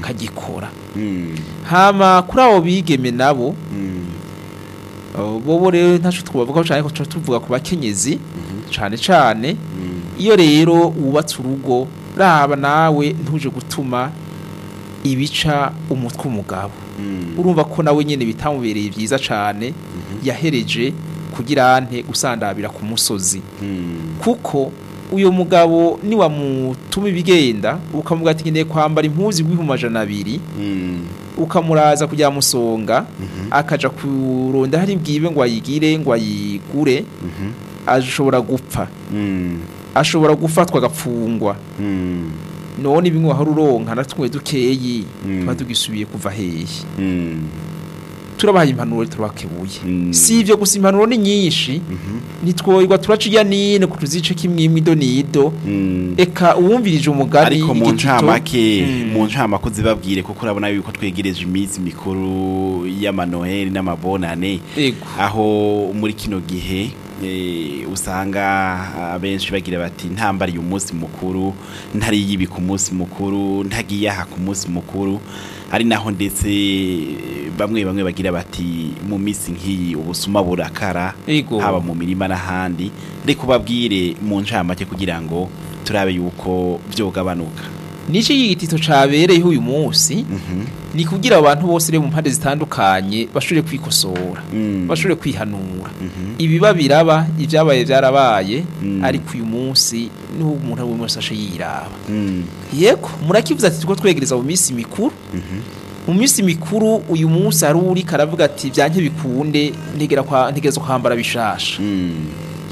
akagikora Mm. hama kuri abo bigeme nabo Mm. uh, bobo rero ntaco twavuga cyane ko tuca tuvuga ku bakenyezi cane cane Mm. iyo rero wubatse urugo raba nawe ntuje gutuma ibica umutwe umugabo Mm. urumva ko nawe nyene bitamubereye vyiza cane yahereje kugira ante usandabira ku musozi Mm. kuko uyo mugabo niwamutuma ibigenda ukamuga ati nkeneye kwambara impuzu igwihumbi amajana abiri Mm. ukamuraza kujya musonga akaja kuronda hari bwibe ngo ayigire ngo ayigure Mhm. ashobora gupfa Mm. ashobora gufatwa agapfungwa Mm. none bimwe wahora uronka natwe dukeyi Mm. tuba tugisubiye kuva hehe Mm. turabahaye impanuro turabakebuye Mm. si ivyo gusa impanuro ni nyinshi Mhm. nitwoyirwa turaca iya nine ku tuzice kimwimwe ido n'ido Mm. eka uwumvirije umugani ariko mu igitito, ncamake Mm. mu ncamake uzibabwire kuko urabona yuko twegereje iminsi mikuru y'amanoheli n'amabonane ego aho muri kino gihe eh, usanga abenshi bagira bati ntambariye umunsi mukuru ntariye ibi ku munsi mukuru ntagiye aha ku munsi mukuru ari naho ndetse bamwe bamwe bagira bati mu minsi nk'iyi ubusuma burakara ego haba mu mirima n'ahandi reka ubabwire mu ncamake kugira ngo turabe yuko byogabanuka nico igitito cabereyeho uyu munsi Mhm. ni kugira abantu bose rero mu mpande zitandukanye bashobore kwikosora Mm. bashobore kwihanura Mhm. ibiba biraba ibyabaye byarabaye Mm. ariko uyu munsi niho umuntu ari wese ashe yiraba Mm. yego murakivuze ati tuko twegereza mu minsi mikuru Mhm. mu minsi mikuru uyu munsi hari uri karavuga ati byanke bikunde ntegera kwa ntegereza kwambara bishasha Mm.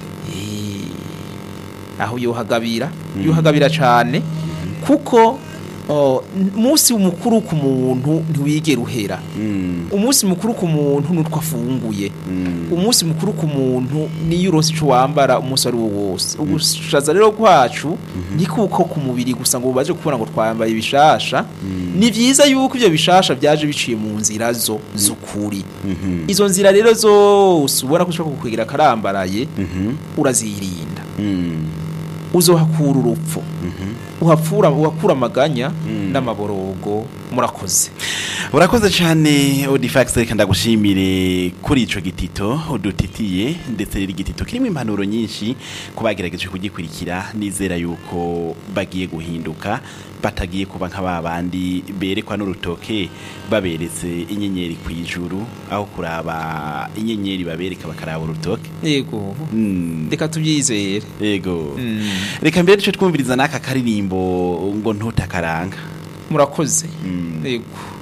Eh, aho yohagabira yohagabira cyane kuko oh, n- umunsi mukuru ku muntu ntiwigera uhera Mm. umunsi mukuru ku muntu nutwo afunguye Mm. umunsi mukuru ku muntu niyo uronse ico wambara umunsi ari wo wose ugushaza rero kwacu ni kuko ku mubiri gusa ngo baje kubona ngo twambaye ibishasha ni vyiza yuko ivyo bishasha vyaje biciye mu nzira zo z'ukuri Mhm. izo nzira rero zose ubona ko ushobora kukwegera karambaraye Mhm. urazirinda Mm. uzohakura urupfu Mhm. uhapfura uhakura amaganya Mm. n'amaborogo murakoze urakoze cyane odifax reka ndagushimire kuri ico gitito udutitiye ndetse rero igitito kirimo impanuro nyinshi ku bagerageje kugikurikira nizera yuko bagiye guhinduka batagiye kuba nka ba bandi berekwa n'urutoke baberetse inyenyeri ku ijuru aho kuraba inyenyeri babereka bakaraba urutoke yego Mm. reka tubyizere yego Mm. reka mbere duce twumviriza n'aka karirimbo ngo ntutakaranga murakoze Mm. yego